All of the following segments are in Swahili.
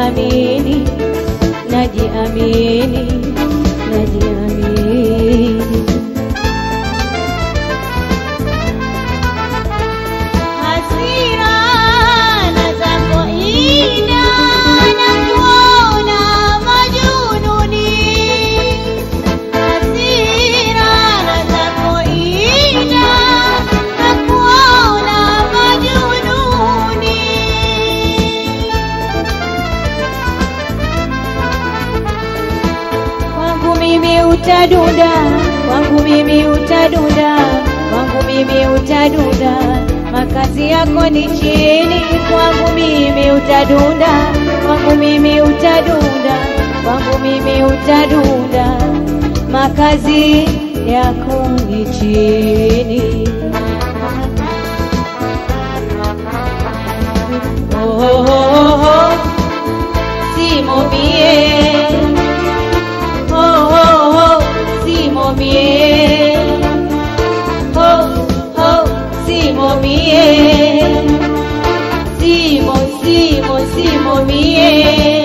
najiamini, najiamini, najiamini. Hasira na zako ina na kuona majununi. Hasira na zako ina na kuona majununi. Kwangu mimi utadunda, kwangu mimi utadunda, kwangu mimi utadunda, makazi yako ni chini. Kwangu mimi utadunda, kwangu mimi utadunda, kwangu mimi utadunda, makazi yako ni chini. Oh, oh, oh, oh. Simo mie oh, oh, oh, simo mie. Oh, oh, simo mie. Simo, simo, simo mie.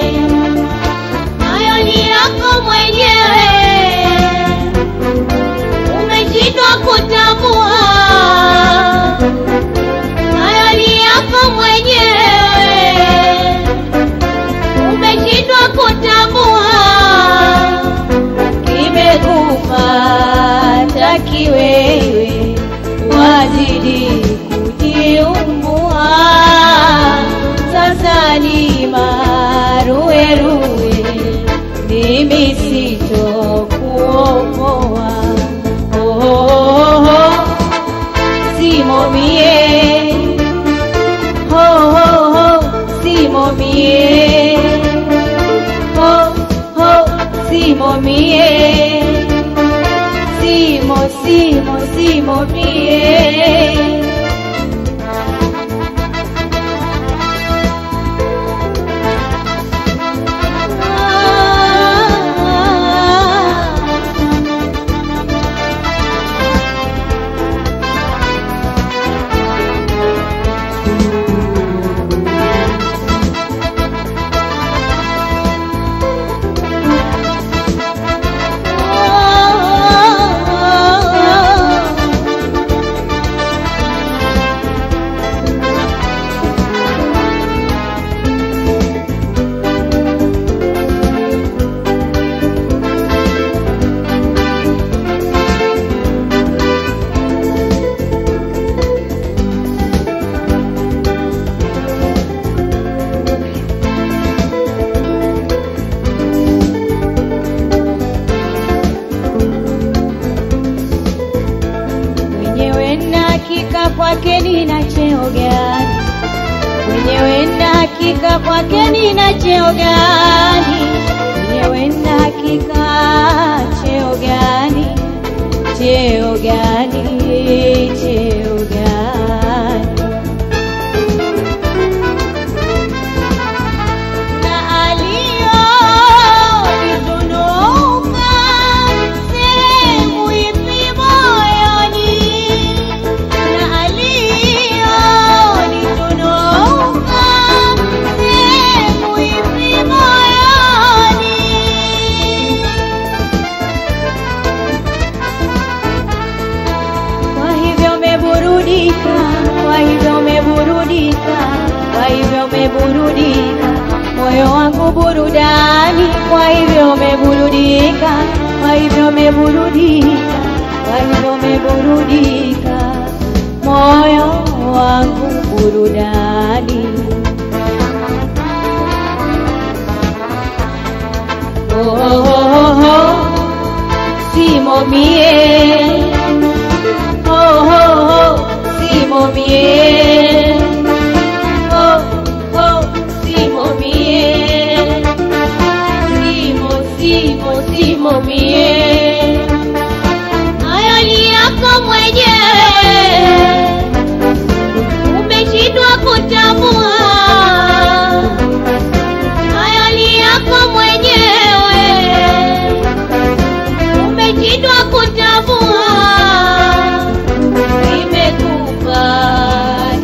Hayo ni yako mwenyewe, umeshindwa kutambua. Hayo ni yako mwenyewe umeshindwa kutambua kimekupata kiwewe, wazidi kujiumbua. Sasa ni maruweruwe, mimi sitokuokoa. Oh, oh, oh, oh. Simo mie ho ho ho simo mie ho ho simo mie simo simo simo mie mwenyewe na hakika kwake nina cheo gani? Mwenyewe na hakika kwake nina cheo gani? Mwenyewe na hakika cheo gani? Cheo gani? Cheo gani? na aliyonitunuka sehemu ipi moyoni, na aliyonitunuka sehemu ipi moyoni. Kwa hivyo umeburudika, kwa hivyo umeburudika, kwa hivyo umeburudika, moyo wangu burudani, kwa hivyo umeburudika, kwa hivyo umeburudika, kwa hivyo umeburudika, moyo wangu burudani. Oh, oh, oh, oh, oh. Simo mie ho ho ho simo mie ho ho simo mie simo simo simo mie hayo ni yako mwenyewe umeshindwa kutambua hayo ni yako mwenyewe umeshindwa kutambua imekupa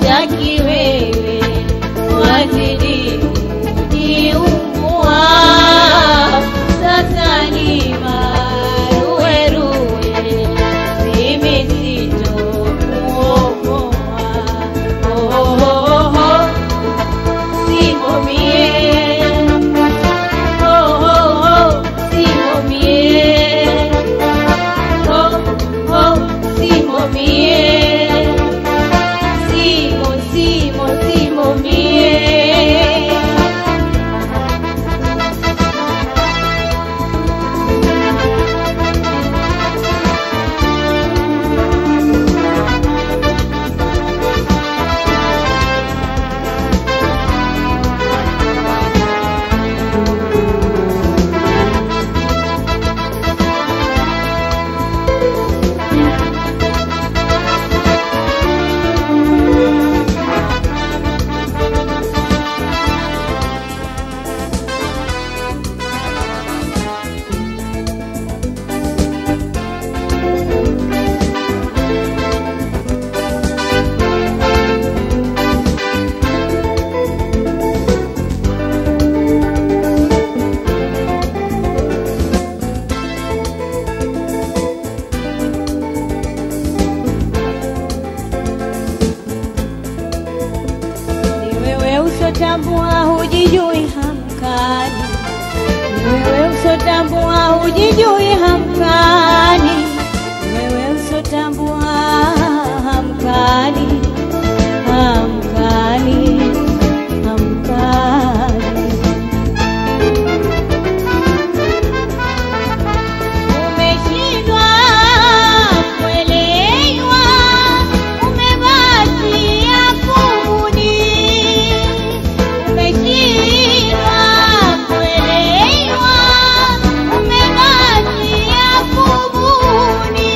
hujijui hamkani, wewe usotambua hamkani, hamkani, hamkani. Umeshindwa kuelewa, umebakia kubuni. Umeshindwa kuelewa, umebakia kubuni.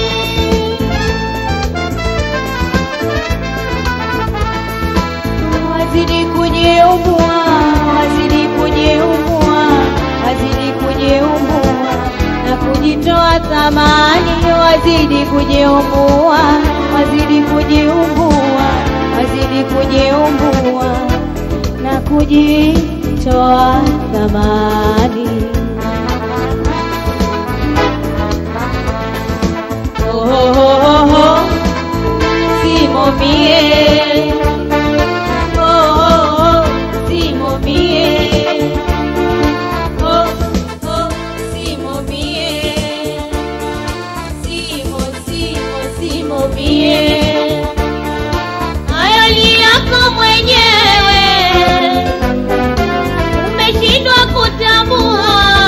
Wazidi kujiumbua, wazidi kujiumbua, wazidi kujiumbua na kujitoa thamani, wazidi kujiumbua, wazidi kujiumbua, wazidi kujiumbua na kujitoa thamani. Oh, oh, oh, oh. Simo mie Oh, oh, oh, Simo mie. Oh, oh, Simo mie. Simo, Simo, Simo mie. Hayo ni yako mwenyewe, umeshindwa kutambua.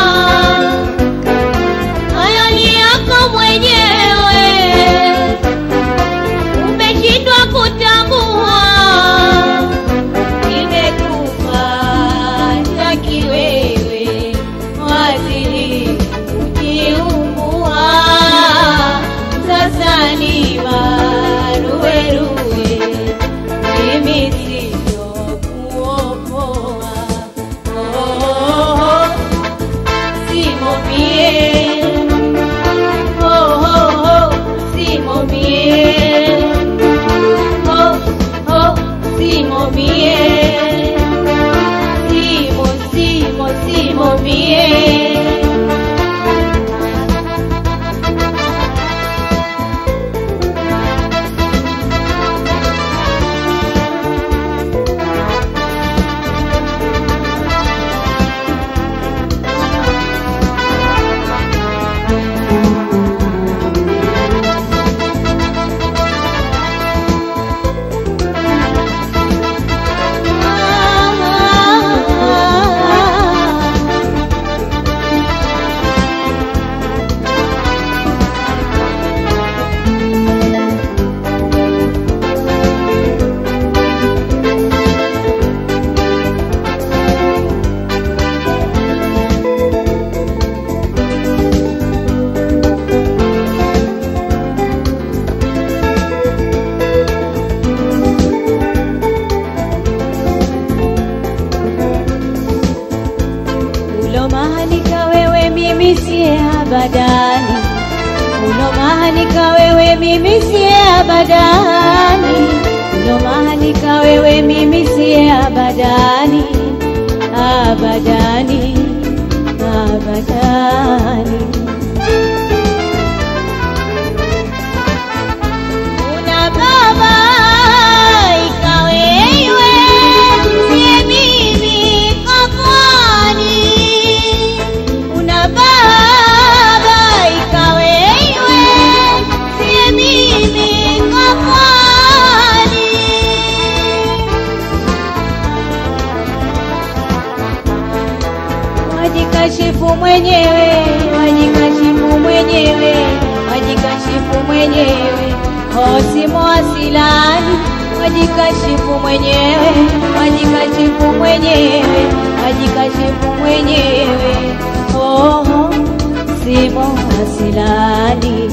Hayo ni yako mwenyewe, umeshindwa kutambua imekupata kiwewe, wazidi kujiumbua. Sasa ni maruweruwe, mimi sitokuokoa. Oh, oh, oh, Simo mie. Oh, oh, oh, Simo mie. Oh, oh, Simo mie. Simo, Simo, Simo mie. Ulomahanika wewe mimi siye abadani, ulomahanika wewe mimi siye abadani, ulomahanika wewe mimi siye abadani, abadani, abadani. Una baba ikawewe, siye mimi kafani. Una baba ikawewe, siye mimi kafani. Wajikashifu mwenyewe, wajikashifu mwenyewe, wajikashifu mwenyewe, hosimo asilani, wajikashifu mwenyewe, wajikashifu mwenyewe, wajikashifu mwenyewe, oh, simo asilani.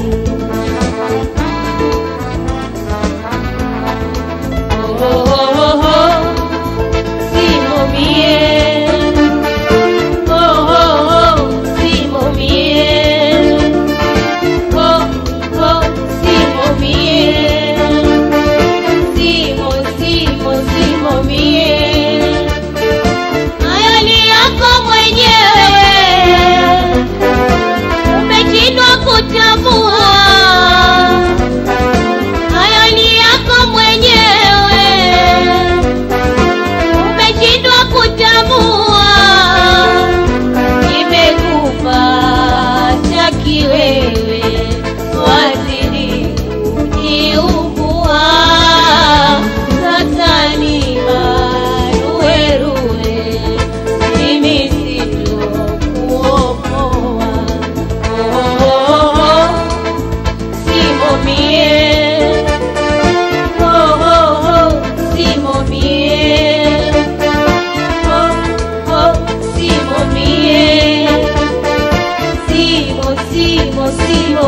Oh, oh, oh, oh, simo bien. Oh, oh, oh, Simo bien. Oh, oh, Simo bien. Simo, Simo, Simo bien. Hayo ni yako mwenyewe, umeshindwa kutambua. Hayo ni yako mwenyewe, umeshindwa kutambua.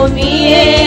mie